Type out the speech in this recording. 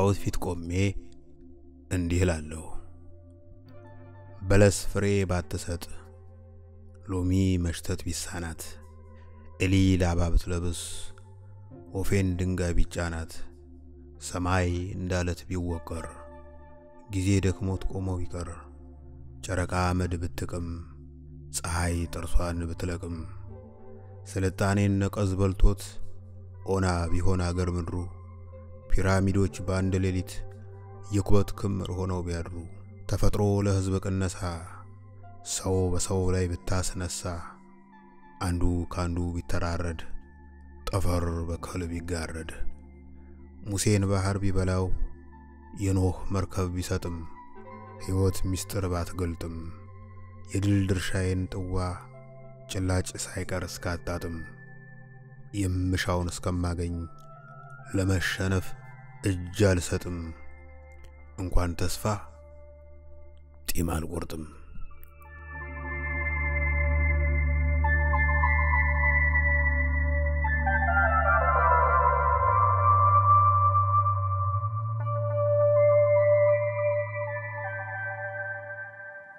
መስታወት ፊት ቆሜ እንዲህ እላለሁ። በለስ ፍሬ ባትሰጥ፣ ሎሚ መሽተት ቢሳናት፣ ኤሊ ላባ ብትለብስ፣ ወፌን ድንጋይ ቢጫናት፣ ሰማይ እንዳለት ቢወቀር፣ ጊዜ ደክሞት ቆሞ ቢቀር፣ ጨረቃ አመድ ብትቅም፣ ፀሐይ ጥርሷን ብትለቅም፣ ስልጣኔን ነቀዝ በልቶት ኦና ቢሆን አገር ምድሩ ፒራሚዶች በአንድ ሌሊት የኩበት ክምር ሆነው ቢያድሩ ተፈጥሮ ለሕዝብ ቅነሳ ሰው በሰው ላይ ብታስነሳ አንዱ ካንዱ ቢተራረድ ጠፈር በከል ቢጋረድ ሙሴን ባህር ቢበላው የኖህ መርከብ ቢሰጥም ሕይወት ምስጢር ባትገልጥም የድል ድርሻዬን ጥዋ ጭላጭ ሳይቀር እስካጣጥም የምሻውን እስከማገኝ ለመሸነፍ እጅ አልሰጥም። እንኳን ተስፋ ጢም አልቆርጥም።